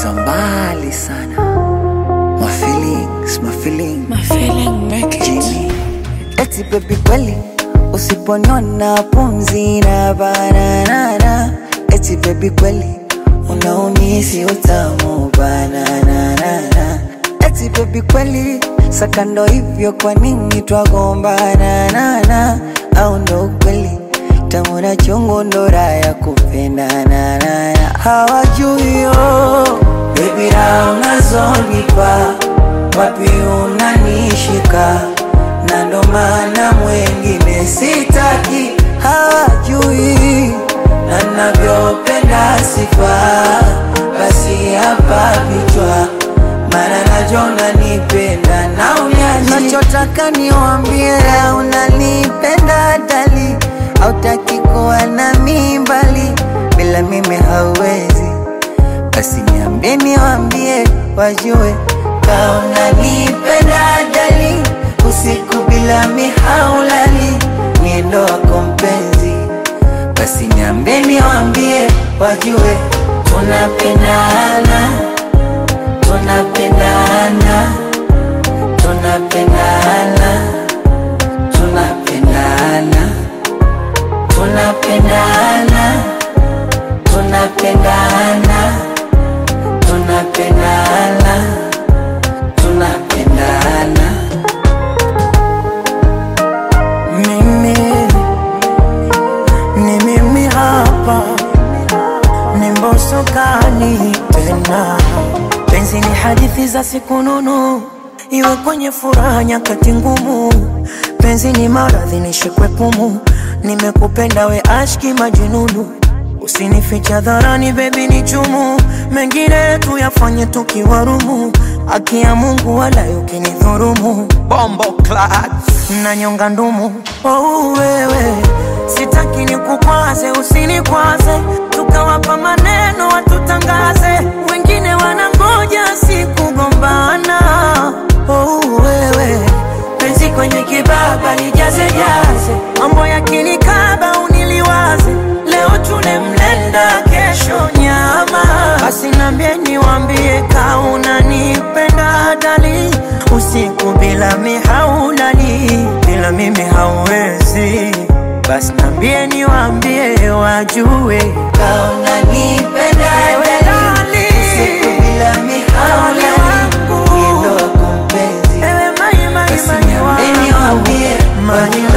za mbali sana. My feelings, my feelings. My feeling make it. Jimmy. Eti baby kweli usiponiona pumzi na bananana. Eti baby kweli unaumisi utamu bananana. Eti baby kweli sakando hivyo kwa nini twagombana nana au ndo kweli tamu na chungu ndo raha ya kupendana nana hawajui yo baby raha unazonipa wapi unanishika na ndo maana mwengine sitaki hawajui na navyopenda sifa basi hapa vichwa mara najona nipenda na unyaji nachotaka niwambie unanipenda dali hautaki kuwa na mimbali bila mimi hauwezi basi niambie niwambie wajue kaona nipenda dali usiku bila mihaulali niendo wako mpenzi basi niambie niwambie wajue tunapendana tunapendana tunapendana tunapendana tunapendana tunapendana tunapendana tunapendana mimi ni mimi hapa ni mboso kani tena penzi ni hadithi za siku nunu iwe kwenye furaha nyakati ngumu penzi ni maradhi nishikwe pumu nimekupenda we ashki majununu usinificha dharani bebi ni chumu mengine tuyafanye tukiwarumu haki ya mungu wala ukinidhurumu Bombo class. na nyonga ndumu oh, wewe sitaki nikukwaze usinikwaze tukawapa maneno watutangaze wengine wanangoja sikugombana oh, wewe penzi kwenye kibaba lijaze jaze mambo ya kinikaba uniliwaze leo tune mlenda kesho nyama basi nambie niwambie kaunanipenda dali usiku bila mihaulali bila mimi hauwezi basi nambie niwambie wajue kaunanipenda dali usiku bila mihaulali niendo wako mpenzi Ewe mai mai basi mai niambie niwambie Mai